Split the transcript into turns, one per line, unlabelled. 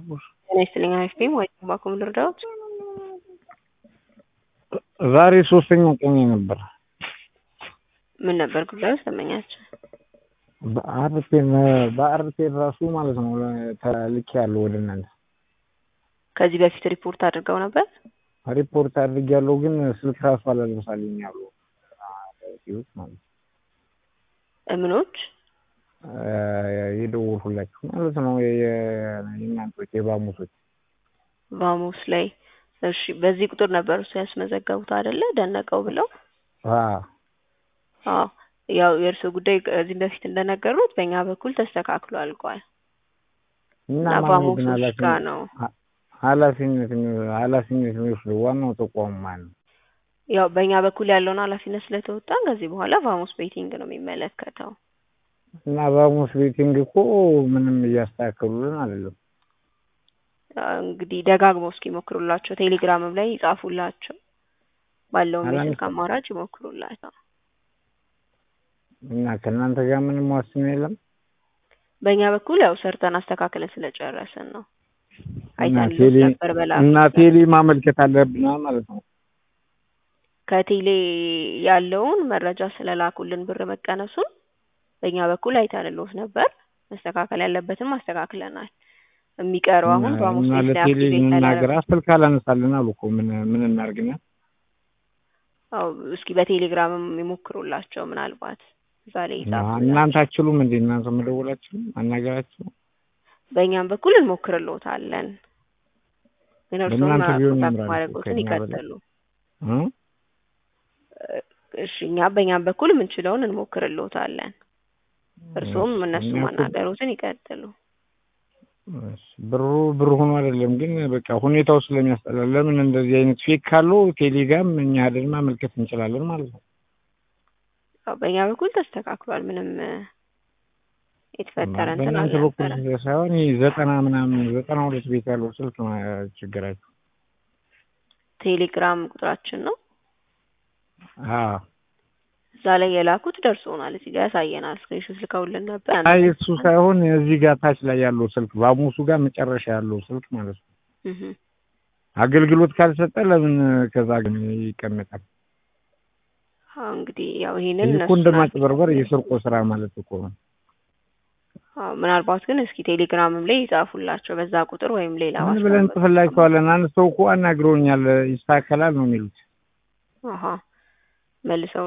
አቡሽ
ጤና ይስጥልኝ አይስቴም ወይ ባኩም ልርዳዎት?
ዛሬ ሶስተኛ ቀን ነበር።
ምን ነበር ጉዳዩ? ሰመኛቸው
በአርቴን በአርቴን ራሱ ማለት ነው ተልኬ ያለው ወደ እናንተ
ከዚህ በፊት ሪፖርት አድርገው ነበር።
ሪፖርት አድርግ ያለው ግን ስልክ ራሱ አላነሳልኝ ያሉ ማለት ነው
እምኖች
የደወልሁላችሁ ማለት ነው የእናንቶች የባሙሶች
ባሙስ ላይ እሺ፣ በዚህ ቁጥር ነበር እሱ ያስመዘገቡት አይደለ? ደነቀው ብለው አዎ ያው የእርሱ ጉዳይ ከዚህም በፊት እንደነገሩት በእኛ በኩል ተስተካክሎ አልቋል እና ባሙሶች ጋር ነው
ኃላፊነት ኃላፊነት የሚወስደው ዋናው ተቋሙ ማን ነው?
ያው በእኛ በኩል ያለውን ኃላፊነት ስለተወጣን ከዚህ በኋላ ቫሞስ ቤቲንግ ነው የሚመለከተው።
እና ቫሞስ ቤቲንግ እኮ ምንም እያስተካከሉልን አይደለም።
እንግዲህ ደጋግመው እስኪ ሞክሩላቸው፣ ቴሌግራምም ላይ ይጻፉላቸው፣ ባለውም የስልክ አማራጭ ይሞክሩላቸው።
እና ከእናንተ ጋር ምንም ዋስትና የለም።
በእኛ በኩል ያው ሰርተን አስተካክለን ስለጨረስን ነው። አይተን ነበር በላ
እና ቴሌ ማመልከት አለብን ማለት ነው።
ከቴሌ ያለውን መረጃ ስለላኩልን ብር መቀነሱን በእኛ በኩል አይተንልዎት ነበር። መስተካከል ያለበትም አስተካክለናል። የሚቀረው አሁን በሐሙስ
እና ለቴሌ እናገር ስልክ አላነሳልን አሉ እኮ ምን ምን እናድርግና?
አዎ እስኪ በቴሌግራምም ይሞክሩላቸው ምናልባት እዛ ላይ ይጻፉ።
እናንተ አችሉም እንዴ? እናንተ መደወላችሁ አናገራችሁ?
በእኛም በኩል እንሞክርልዎታለን። ግን እርስዎም ኮንታክት ማድረጎትን ይቀጥሉ። እሺ እኛ በእኛም በኩል የምንችለውን እንሞክርልዎታለን። እርስዎም እነሱ ማናገሩትን ይቀጥሉ።
ብሩ ብሩ ሆኖ አይደለም ግን በቃ ሁኔታው ስለሚያስጠላ ለምን እንደዚህ አይነት ፌክ ካለው ቴሌግራም እኛ ሄደን ማመልከት እንችላለን ማለት ነው።
በእኛ በኩል ተስተካክሏል። ምንም የተፈጠረ እንትን
በእናንተ በኩል ሳይሆን ዘጠና ምናምን ዘጠና ሁለት ቤት ያለው ስልክ ነው ችግራችሁ።
ቴሌግራም ቁጥራችን ነው።
አዎ
እዛ ላይ የላኩት ደርሶናል። እዚህ ጋር ያሳየናል። ስክሪንሾት ልከውልን ነበር።
አይ እሱ ሳይሆን እዚህ ጋር ታች ላይ ያለው ስልክ ባሙሱ ጋር መጨረሻ ያለው ስልክ ማለት ነው። አገልግሎት ካልሰጠ ለምን ከዛ ግን ይቀመጣል?
አዎ እንግዲህ ያው ይሄንን
እኮ እንደማጭበርበር የስርቆ ስራ ማለት እኮ ነው።
አዎ ምናልባት ግን እስኪ ቴሌግራምም ላይ ይጻፉላቸው በዛ ቁጥር ወይም ሌላ
ምን ብለን እንጽፍላቸዋለን? አንድ ሰው እኮ አናግረውኛል ይስተካከላል ነው የሚሉት።
አሀ መልሰው